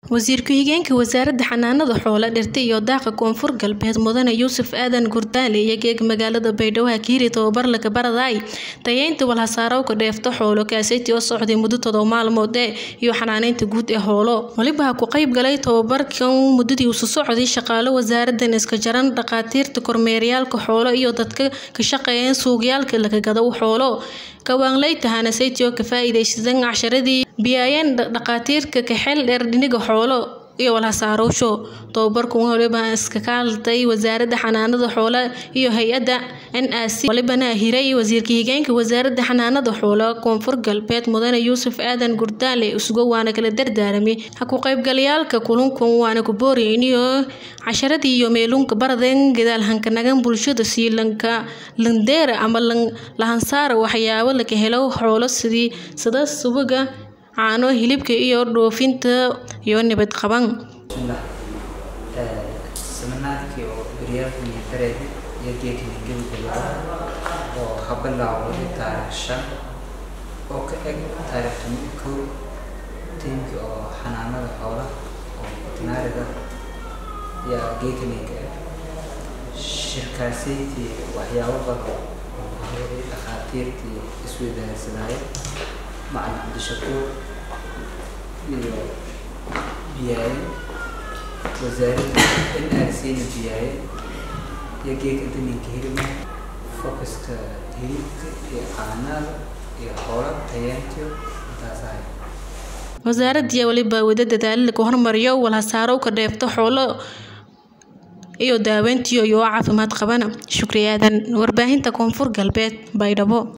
Wasiir ku-xigeenka Wasaaradda Xanaanada Xoolaha, Dhirta iyo Daaqa Koonfur Galbeed Mudane Yuusuf Aadan Gurdaale iyo geeg magaalada Baydhabo ka hiri tababar laga baradayay tayeynta walxasaarowga dheefta xoolo kaaseti oo socday muddo todoba maalmood ee iyo xanaaneynta guud ee xoolo waliba ku qayb galay tababarkan muddadii uu socday shaqaale wasaaraddan iska jaran dhaqaatiirta kormeeryaalka xoolo iyo dadka ka shaqeeya suuqyaalka laga gado xoolo kawaanley tahana saytio ka faa'iideysan casharadii biyayeen dhaqaatiirka ka xeel dheer dhiniga xoolo iyo walhasaarowsho tababarku waliba iska kaaltay wasaaradda xanaanada xoolaha iyo hay-adda NAC walibana hiray wasiirka higeenka wasaaradda xanaanada xoolaha koonfur galbeed mudane Yuusuf Aadan Gurdaale isugu waana kala dardaaramay ha ku qaybgalayaalka kulankan waana ku booriyeen casharadii iyo meelunka baraden gadaal hankanagan bulshada siilanka landeera ama lahansaara waxyaabo laga helo xoolo sidii sida subaga caano hilibka iyo dhoofinta iyo nabad qaban seminaarkii oo beryaalkan iyo dareed iyo geedkan gebagabada oo habalaawo taariikh shan oo ka eg taariikh toban kow tiimkii oo xanaanada xoolaha oo veterinariga yaa geedkan ka eg shirkaasaytii waxyaabo badan oo dhakhaatiirtii isweydaarsanaaye macalin cabdishakuur iyo biyaaye wasaaradda NRC-na biyaaye iyo geedka daninka hilibka focuska hilibka iyo caanaada iyo xoolo tayeentiyo intaas ahay wasaaradii waliba wada dadaalo lagu hormariyo walhasaarowka dheefta xoolo iyo daaweyntiyo iyo caafimaad qabana shukri aadan warbaahinta koonfur galbeed baydhabo